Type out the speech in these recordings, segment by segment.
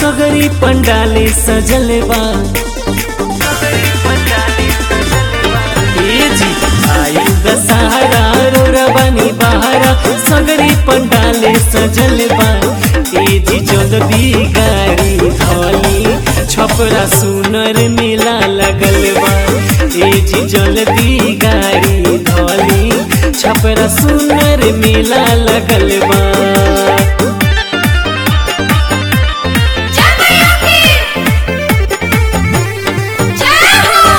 सगरी पंडाले सजल बा ए जी आयु दशहरा रोरा बनी बहारा सगरी पंडाले सजल बा ए जी जल्दी गाड़ी धोली छपरा सुनर मेला लगल बा ए जी जल्दी गाड़ी धोली छपरा सुनर मेला लगल बा जय मैया की जय हो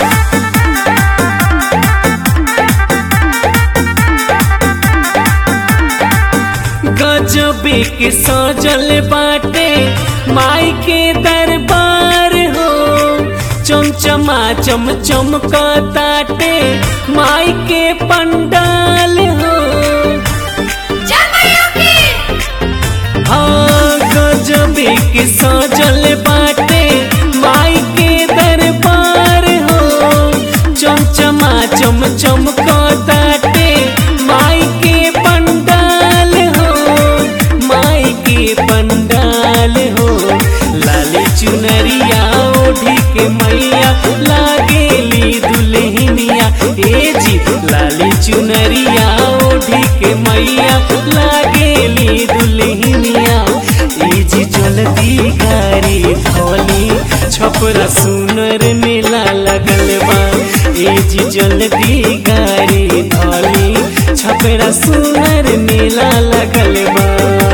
गजबे के सजल बाटे माई के दरबार हो चमचमा चम चमकताटे माई के पंडाल हो जय मैया की हाँ गजबे के सजल बाटे माई के दरबार हो चमचमा चम चमकताटे माई के पंडाल हो माई के पंडाल हो लाली चुनरिया ओढ़ी के मैया लागेली दुल्हनिया ए जी लाली चुनरिया ओढ़ी के मैया लागेली दुल्हनिया ए जी जल्दी गाड़ी धोली छपरा सुनर मेला लगल बा ए जी जल्दी गाड़ी धोली छपरा सुनर मेला लगल बा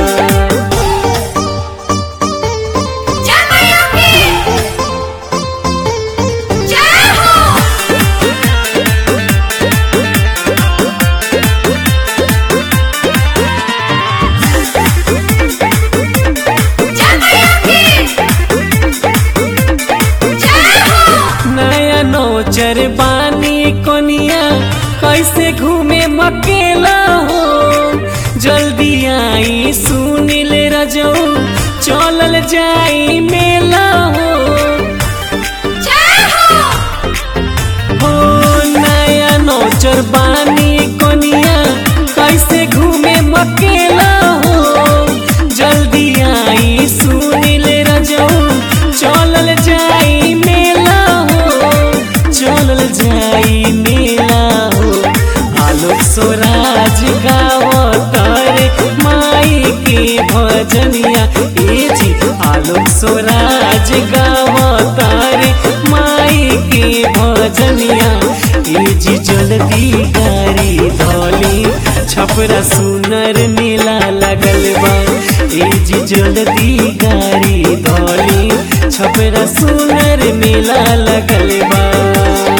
जय मैया की जय हो जय मैया की जय हो नया नौचर बानी कोनिया कैसे घूमे मकेला हो जल्दी आई सुनिल रजो चलल जाई मेला हो जय हो हो नया नौचर बानी कोनिया कैसे घूमे मकेला हो जल्दी आई सुनिल रजो चलल जाई मेला हो चलल जाई मेला हो आलोक स्वराज गावतारे माई के भजनिया ए जी आलोक स्वराज गावतारे माई के भजनिया ए जी जल्दी गाड़ी धोली छपरा सुनर मेला लगल बा ए जी जल्दी गाड़ी धोली छपरा सुनर मेला लगल बा